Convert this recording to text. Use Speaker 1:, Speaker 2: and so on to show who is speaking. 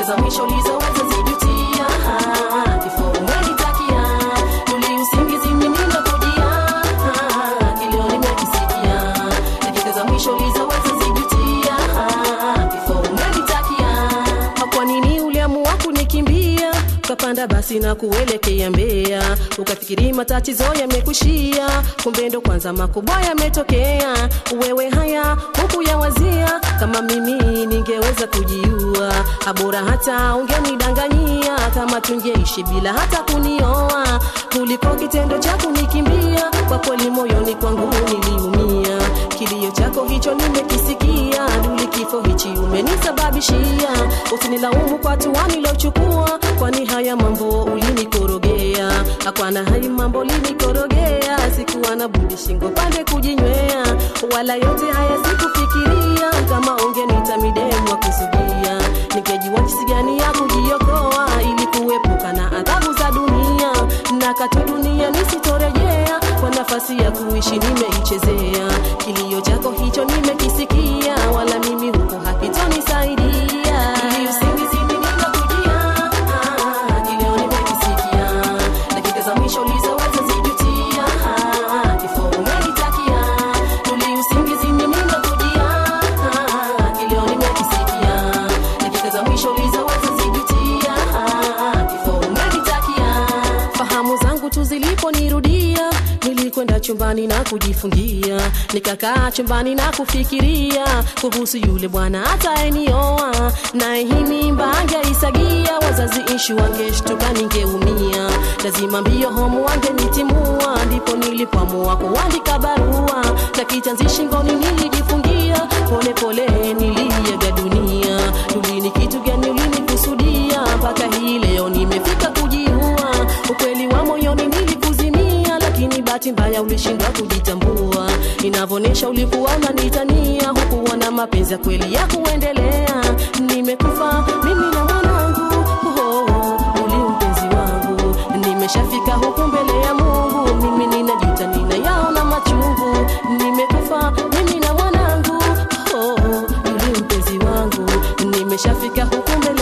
Speaker 1: za mwisho ulizoweza zijutia kifo umenitakia tuli usingizi mimi nakujia kilio nimekisikia dakika za mwisho ulizoweza zijutia kifo umenitakia kwa nini uliamua kunikimbia ukapanda basi na kuelekea Mbeya, ukafikiri matatizo yamekushia, kumbe ndo kwanza makubwa yametokea. Wewe haya huku ya wazia, kama mimi ningeweza kujiua, abora hata ungenidanganyia, kama tungeishi bila hata kunioa, kuliko kitendo cha kunikimbia. Kwa kweli moyoni kwangu niliumia, kilio chako hicho nimekisikia, duli kifo hichi umenisababishia, usinilaumu kwa hatua nilochukua, kwani haya mambo ulinikorogea, hapana, hai mambo linikorogea, sikuwa na budi shingo pande kujinywea, wala yote haya sikufikiria, kama ungenita midemu wa kusudia, ningejua jinsi gani ya kujiokoa, ili kuepuka na adhabu za dunia, na katu dunia nisitorejea, kwa nafasi ya kuishi nimeichezea, kilio chako hicho nimekisikia, wala mimi huko hakitonisaidia, ili usingizi mimi nakujia kilio nimekisikia, dakika za mwisho ulizoweza zijutia, kifo umenitakia, tuli usingizi mimi nakujia, kilio nimekisikia, dakika za mwisho ulizoweza zijutia, kifo umenitakia, fahamu zangu tu ziliponirudia nilikwenda chumbani na kujifungia, nikakaa chumbani na kufikiria kuhusu yule bwana ataenioa, naye hii mimba angeisagia, wazazi ishu wangeshtuka, ningeumia, lazima mbio homu wangenitimua, ndipo nilipoamua kuandika barua na kitanzi shingoni nilijifungia, pole pole niliaga dunia. Tulini kitu gani ulinikusudia, mpaka hii leo nimefika kujiua, ukweli wa moyoni nilikuzimia, lakini bahati mbaya ulishindwa kujitambua, inavyoonyesha ulikuwa unanitania, hukuwa na mapenzi ya kweli ya kuendelea. Nimekufa mimi na mwanangu, oh, oh, uli mpenzi wangu, nimeshafika huku mbele ya Mungu, mimi ninajuta, ninayaona machungu, nimekufa mimi na mwanangu, oh, oh, uli mpenzi wangu, nimeshafika huku mbele